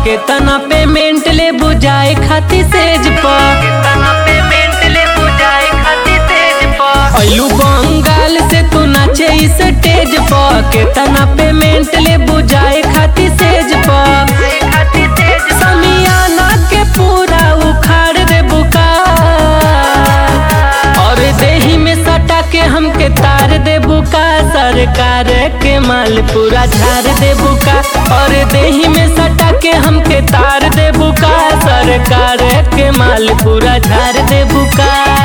केतना पेमेंट ले बुझाए खाती सेज प केतना पेमेंट ले बुझाए खाती सेज प अइलू बंगाल से तू नाचे इस स्टेज प केतना पेमेंट ले बुझाए खाती सेज प समियाना के पूरा उखाड़ दे बुका और देही में सटा के हमके तार दे बुका सरकार के माल पूरा झाड़ दे बुका और देही में सटा के हमके तार दे बुका सरकार के माल पूरा झाड़ दे बुका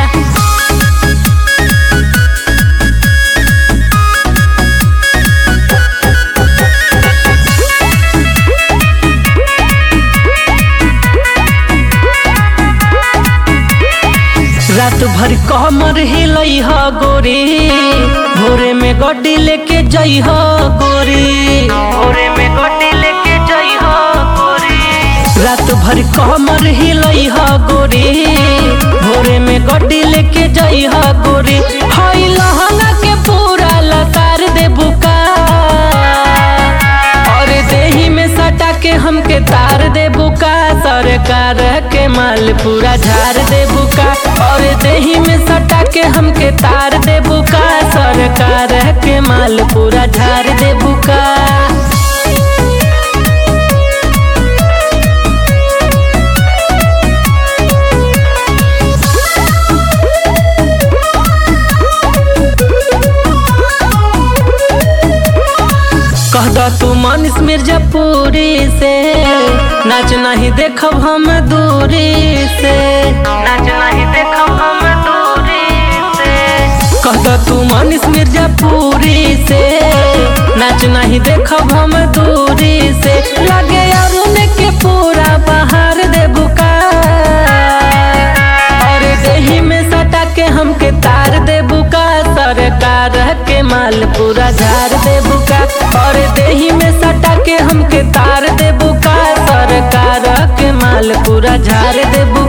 रात भर कमर हिलई ह गोरी भोरे में गड्डी लेके जई ह गोरी भोरे में गड्डी लेके जई ह गोरी रात भर कमर हिलई ह गोरी भोरे में गड्डी लेके जई ह गोरी हई लहंगा के पूरा लतार दे बुका और देही में सटा के हमके तार दे बुका सरकार के माल पूरा झाड़ दे बुका और देही में सटा के हमके तार दे बुका सरकार के माल पूरा झाड़ दे बुका कह दो तू मनीष मिर्जापुरी से नाच नहीं देखब हम दूरी से नाच नहीं देखब हम दूरी से कह दो तू मनीष मिर्जापुरी से नाच नहीं देखब हम दूरी से लगे अरुण के पूरा बहार दे बुका और देही में सटा के हमके तार दे बुका सरकार के माल पूरा झाड़ दे बुका और देही में सटा के हमके तार दे बुका सरकार के माल पूरा झाड़ दे बुका